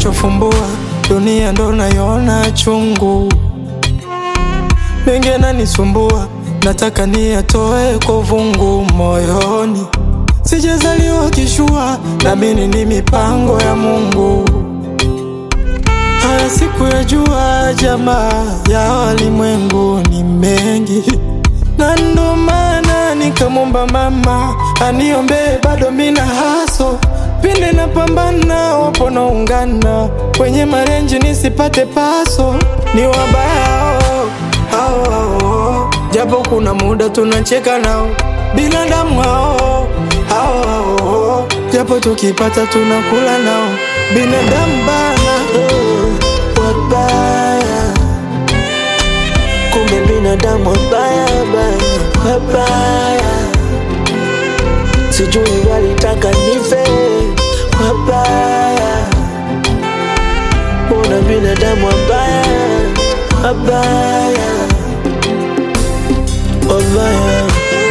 nachofumbua, dunia ndo naiona chungu, mengi yananisumbua, nataka niyatoe kwa uvungu moyoni. Sijazaliwa kishua, naamini ni mipango ya Mungu. Haya siku ya jua, jamaa ya walimwengu ni mengi, na ndo maana nikamwomba mama aniombee, bado mina haso pinde na pambana, wapo naungana kwenye marenji nisipate paso, ni wabaya hao hao hao, japo kuna muda tunacheka nao binadamu hao hao hao, japo tukipata tunakula nao binadamu bana Oh, wabaya kumbe binadamu wabaya baya wabaya sijui walitaka nife wabaya mbona binadamu wabaya wabaya wabaya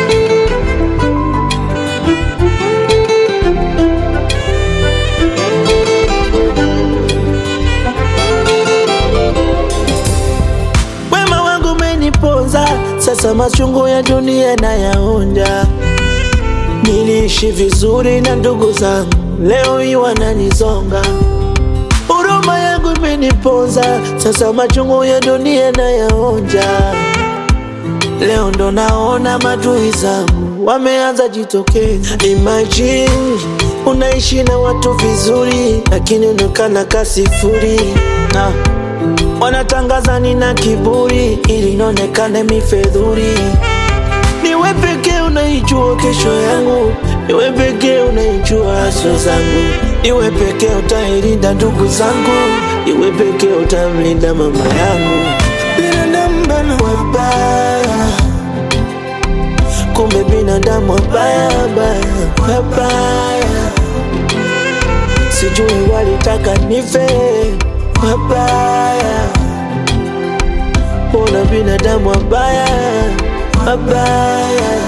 Wema wangu umeniponza, sasa machungu ya dunia nayaonja. Niliishi vizuri na ndugu zangu, leo hii wananizonga. Huruma yangu imeniponza, sasa machungu ya dunia nayaonja. Leo ndo naona madui zangu wameanza jitokeza. Imagine unaishi na watu vizuri, lakini unaonekana kasifuri na wanatangaza nina kiburi ili nionekane mifedhuri. Niwe pekee unaijua kesho yangu, niwe pekee unaijua haso zangu, niwe pekee utailinda ndugu zangu, niwe pekee utamlinda mama yangu. binadamu bana Wabaya, kumbe binadamu wabaya baya, wabaya, sijui walitaka nife, wabaya, mbona binadamu wabaya, wabaya,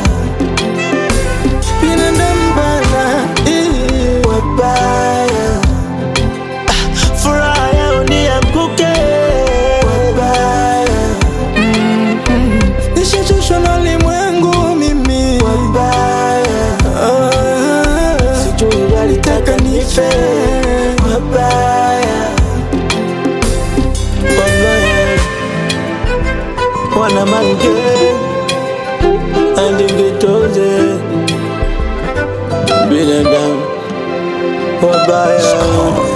binadamu bana eh. wabaya, Ah, furaha yao nianguke, wabaya, Nishachoshwa na ulimwengu mimi wabaya. Ah, sijui walitaka nife wabaya wabaya wana mange andingitoze binadamu wabaya